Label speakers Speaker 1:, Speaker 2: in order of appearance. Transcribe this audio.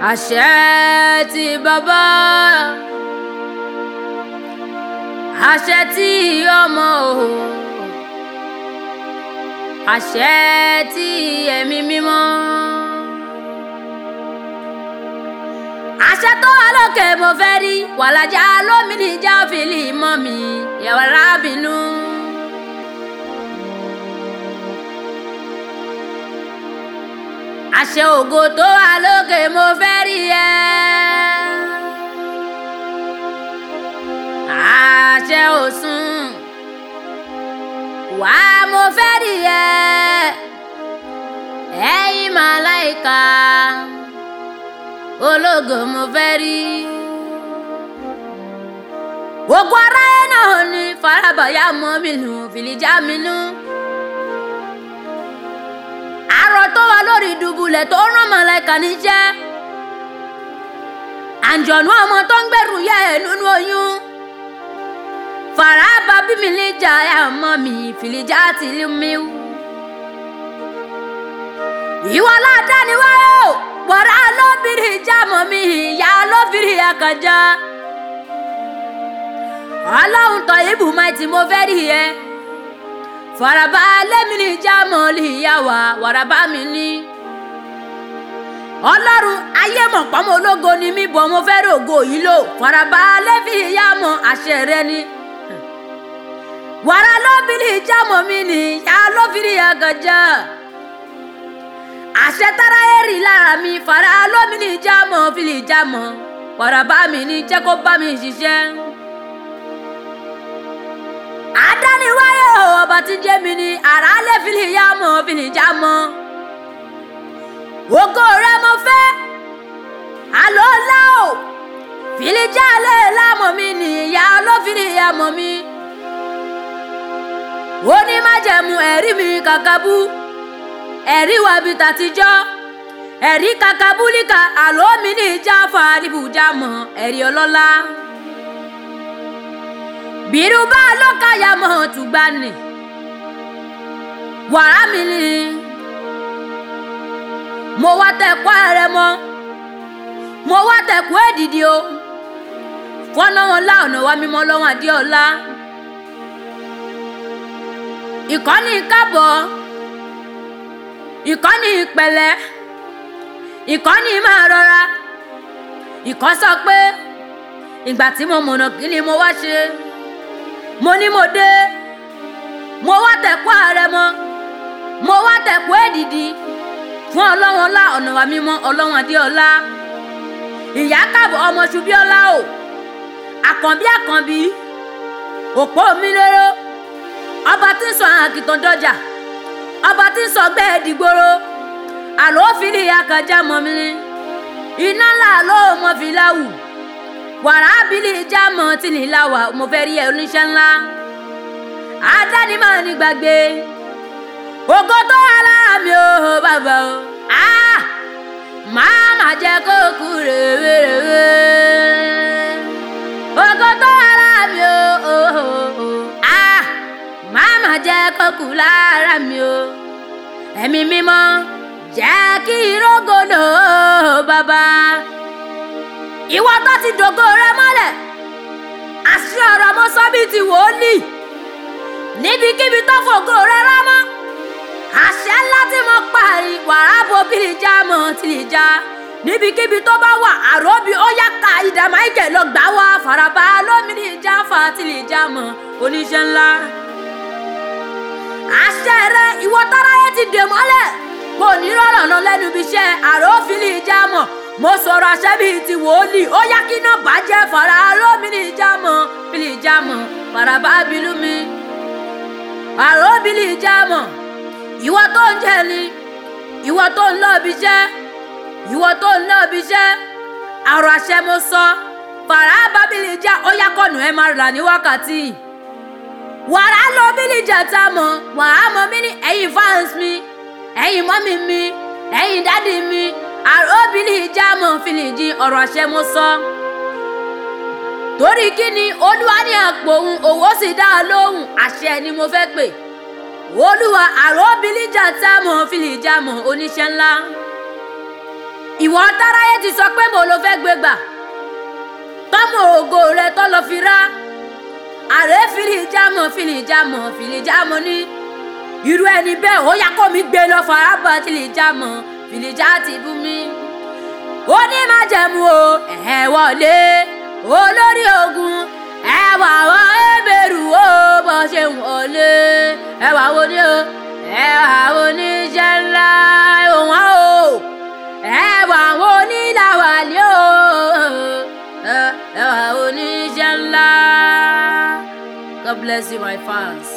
Speaker 1: àṣẹ ti bàbá àṣẹ tí ọmọ o àṣẹ tí ẹ̀mí mímọ́ àṣẹ tó wà lókè mo fẹ́ rí wàlájà lómìnì já fìlì mọ́ mi yàrá rábìnú. àṣẹ ògo tó wà lókè mo fẹ́ rí ẹ. àṣẹ òsùn wá mo fẹ́ rí ẹ. ẹ̀yin màláìka ológo mo fẹ́ rí. gbogbo aráyé náà ní farabayà mọ́ mi nù fìlìjà mi nù àrò tó wà lórí ìdùbùlẹ̀ tó rán mọ̀lẹ́kà níṣẹ́ àǹjọ̀nú ọmọ tó ń gbẹ̀rù yẹ ẹ̀ nínú oyún fàràbà bí mi lè jà ẹ̀ mọ́ mi fìlìjà ti lé mi wú. ìwọ ládàá ni wáyé o wàrà lóbìnrin ìjà mọ́ mi ìyá lóbìnrin àkànjá ọlọ́run tọ̀ ibùmọ̀ tí mo fẹ́ rí ẹ faraba lẹ́mi ní jámọ́lì ìyá wa wàràbá mi ní. ọlọ́run ayé mọ̀ pọ́nmọ́ ológo ni mí bọ̀ mo fẹ́ rògo yìí lò faraba lẹ́fi ìyá mọ̀ àṣẹ rẹ ni. wàrà lóbìnrin jámọ́ mi ní ìyá lóbìnrin àgànjá. àṣẹ tára èrì lára mi fara lóbìnrin jámọ́ fìlì jámọ́ wàràbá mi ní jẹ́ kó bá mi ṣiṣẹ́ adániwáyé o ọba tí jẹ́ mi ni àrà lè fìlì yá mọ́ fìlì já mọ́. ògo rẹ mo fẹ́ àlọ́ ńlá o fìlì já lè lámọ̀ mi ni ìyá olófìlì yá mọ̀ mi. ó ní májẹ̀mú ẹ̀rí mi kàkàbú ẹ̀rí wa bí tàtijọ́ ẹ̀rí kàkàbúlíkà àlọ́ mi ní ìjà fà níbùjá mọ́ ẹ̀rí ọlọ́lá bírúbá lọ́kàyà mọ̀ tùgbà nì wàrà mi ni mo wá tẹ̀kọ́ ẹ̀rẹ̀ mọ́ mo wá tẹ̀kọ́ èdìdì o fọ́nà wọn lá ọ̀nà wa mímọ́ lọ́wọ́n adéọlá ìkọ́ni kábọ̀ ìkọ́ni ìpẹ̀lẹ́ ìkọ́ni máa rọra ìkọ́ sọ pé ìgbà tí mo mọ̀nà kí ni mo wá ṣe mo ní mo dé mo wá tẹ̀kọ́ ààrẹ mọ́ mo wá tẹ̀kọ́ èdìdì fún ọlọ́wọ́n ọlá ọ̀nà wa mímọ́ ọlọ́wọ́n adéọlá ìyá káàbọ̀ ọmọ ṣubíọ́lá o àkànbí àkànbí òpó mi lóró ọba tí ń sọ àwọn àkìtàn dọjà ọba tí ń sọ gbẹ́ẹ̀ dìgboro àlọ́ fìlì akànjá mọ́ mi iná ńlá ló mọ́ fi láwù wàrà abili jámọ tí ní láwà mo fẹ́ rí ẹ oníṣẹ́ ńlá àdáni máa ní gbàgbé ògo tó wà lára mi ò bàbá o máa má jẹ́ kó kú rèwerèwe ògo tó wà lára mi ò máa má jẹ́ kó kú lára mi o ẹ̀mí mímọ́ jẹ́ kí irógòdò bàbá ìwọ tó ti dògo rẹ mọ́lẹ̀ àṣì ọ̀rọ̀ mo sọ bíi ti wòlíì níbikíbi tó fògo rẹ rámọ́ àṣẹ ńlá tí mo pa wàrà bo bíi já mọ́ ti lè já níbikíbi tó bá wà àròbí ó yá ka ìdá máìkẹ́ lọ gbà wá faraba lómìnir ìjà fa ti lè já mọ́ oníṣẹ́ ńlá àṣẹ rẹ ìwọ táráyé ti dè mọ́lẹ̀ kò ní rọrùn lọ lẹ́nu ibi iṣẹ́ àròfin lè já mọ́ mo sọ̀rọ̀ àṣẹ bíi ti wòlíì ó yá kí náà bàjẹ́ fara lómìnì ìjàmọ̀ bílí ìjàmọ̀ faraba bílú mi àrò bílí ìjàmọ̀ ìwọ tó ń jẹ ni ìwọ tó ń lọ ibi iṣẹ́ ìwọ tó ń lọ ibi iṣẹ́ àrò àṣẹ mo sọ faraba bílí ìjà ó yá kọ́nù ẹ máa rà ní wákàtí wàrà lọ bílí ìjà tá a mọ̀ wàá mọ̀ mí ní ẹ̀yin fans mi ẹ̀yin mọ́mí mi ẹ̀yin dádì mi àròbìnrin ìjàmọ̀ fìlìjì ọ̀rọ̀ àṣẹ mo sọ. torí kí ni olúwa ní àpò òun òwò sì dá a lóhùn àṣẹ ni mo fẹ́ pè. olúwa àròbìnrin jà támọ̀ fìlìjàmọ̀ oníṣẹ́ ńlá. ìwọ táráyé ti sọ pé mo ló fẹ́ gbé gbà tọ́mọ ògo rẹ tó lọ fi rá àrẹ fìlì jámọ̀ fìlì jámọ̀ fìlì jámọ̀ ní irú ẹni bẹ́ẹ̀ ó yá kó mi gbé lọ farabọ̀ fìlì jámọ̀ fìlì já ti bú mi ó ní má jẹ̀mú o ẹ̀ wọlé olórí ogun ẹ wà wọ́n ẹ̀bẹ̀rù ó bọ́ ṣe ń wọlé ẹ wà wo ni o ẹ wà wo ni jẹ́ ńlá òun á o ẹ wà wo ni làwàlí o ẹ wà wo ni jẹ́ ńlá God bless you my fans.